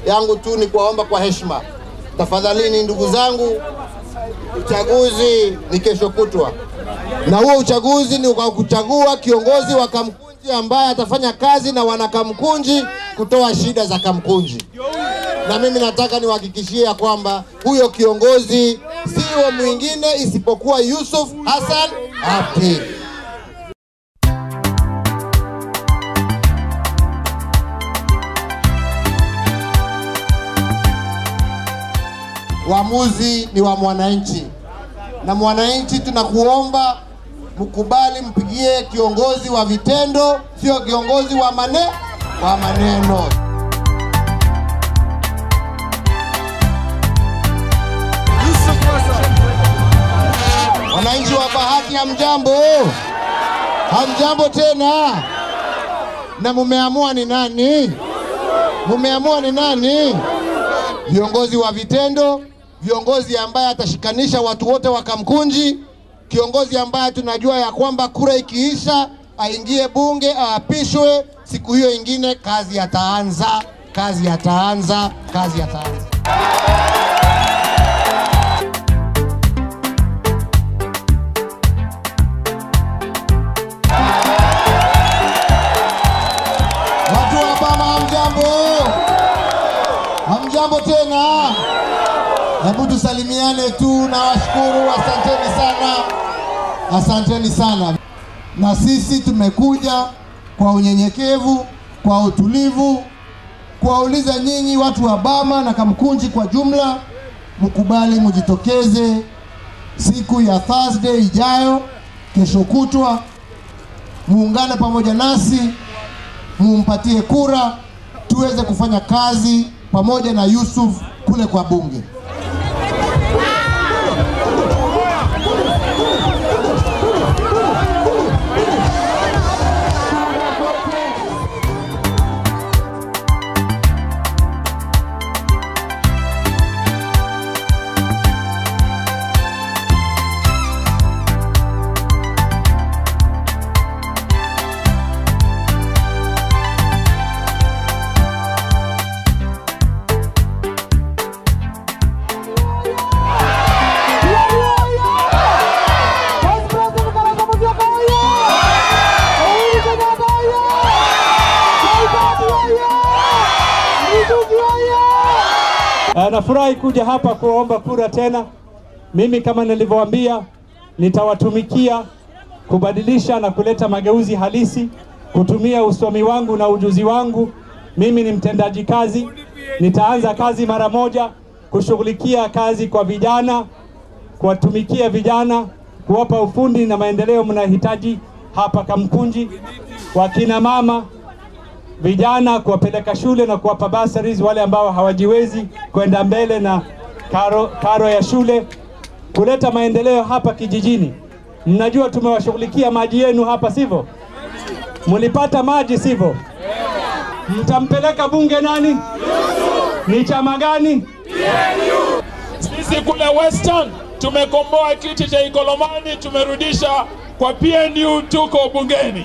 yangu tu ni kuwaomba kwa heshima, tafadhalini ndugu zangu, uchaguzi ni kesho kutwa, na huo uchaguzi ni kwa kuchagua kiongozi wa Kamkunji ambaye atafanya kazi na wanakamkunji kutoa shida za Kamkunji, na mimi nataka niwahakikishie ya kwamba huyo kiongozi sio mwingine isipokuwa Yusuf Hassan Abdi. Uamuzi ni wa mwananchi, na mwananchi tunakuomba mkubali, mpigie kiongozi wa vitendo, sio kiongozi wa mane wa maneno. Wananchi wa Bahati, hamjambo? Hamjambo tena? Na mumeamua ni nani? Mumeamua ni nani? Viongozi wa vitendo, viongozi ambaye atashikanisha watu wote wa Kamkunji, kiongozi ambaye tunajua ya kwamba kura ikiisha aingie bunge aapishwe, siku hiyo ingine kazi yataanza, kazi yataanza, kazi yataanza. Watu wa Bama, hamjambo? Hamjambo tena? Hebu tusalimiane tu na washukuru, asanteni sana, asanteni sana. Na sisi tumekuja kwa unyenyekevu, kwa utulivu, kuwauliza nyinyi watu wa Bama na Kamkunji kwa jumla, mkubali mjitokeze siku ya Thursday ijayo, kesho kutwa, muungane pamoja nasi, mumpatie kura tuweze kufanya kazi pamoja na Yusuf kule kwa bunge. Uh, nafurahi kuja hapa kuomba kura tena. Mimi kama nilivyowaambia, nitawatumikia kubadilisha na kuleta mageuzi halisi, kutumia usomi wangu na ujuzi wangu. Mimi ni mtendaji kazi, nitaanza kazi mara moja kushughulikia kazi kwa vijana, kuwatumikia vijana, kuwapa ufundi na maendeleo mnahitaji hapa Kamkunji, wakina mama vijana kuwapeleka shule na kuwapa bursaries wale ambao hawajiwezi kwenda mbele na karo, karo ya shule, kuleta maendeleo hapa kijijini. Mnajua tumewashughulikia maji yenu hapa, sivyo? Mlipata maji, sivyo? Mtampeleka bunge nani? Ni chama gani? Sisi kule Western tumekomboa kiti cha Ikolomani, tumerudisha kwa PNU, tuko bungeni.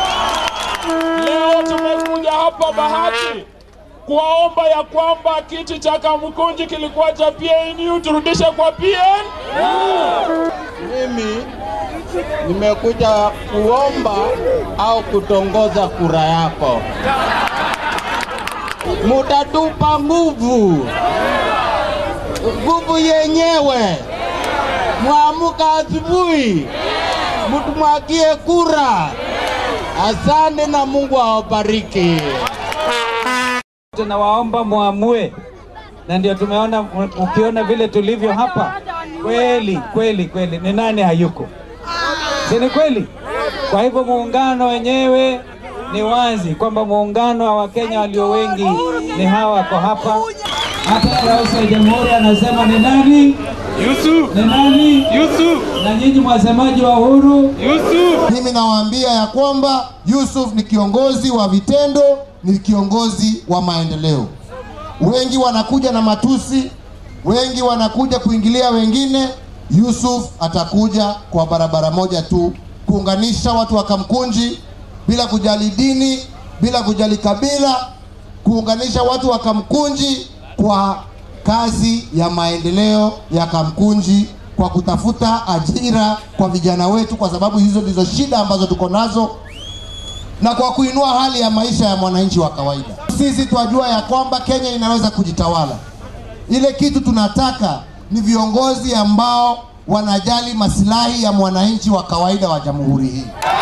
Leo tumekuja hapa Bahati kuwaomba ya kwamba kiti cha Kamkunji kilikuwa cha PNU turudishe kwa PNU. Mimi nimekuja kuomba au kutongoza kura yako. Mutatupa nguvu, nguvu yenyewe. Mwamuka asubuhi, mutumwagie kura. Asante na Mungu awabariki. Tunawaomba muamue, na ndio tumeona, ukiona vile tulivyo hapa, kweli kweli kweli, ni nani hayuko? Si ni kweli? Kwa hivyo muungano wenyewe ni wazi kwamba muungano wa Wakenya walio wengi ni hawa wako hapa. Hata rais wa jamhuri anasema ni nani? Yusuf, Ni nani? Yusuf, Na nyinyi mwasemaji wa uhuru Yusuf. Mimi nawaambia ya kwamba Yusuf ni kiongozi wa vitendo, ni kiongozi wa maendeleo. Wengi wanakuja na matusi, wengi wanakuja kuingilia wengine. Yusuf atakuja kwa barabara moja tu, kuunganisha watu wa Kamkunji bila kujali dini, bila kujali kabila, kuunganisha watu wa Kamkunji kwa kazi ya maendeleo ya Kamkunji, kwa kutafuta ajira kwa vijana wetu, kwa sababu hizo ndizo shida ambazo tuko nazo, na kwa kuinua hali ya maisha ya mwananchi wa kawaida. Sisi twajua ya kwamba Kenya inaweza kujitawala. Ile kitu tunataka ni viongozi ambao wanajali masilahi ya mwananchi wa kawaida wa jamhuri hii.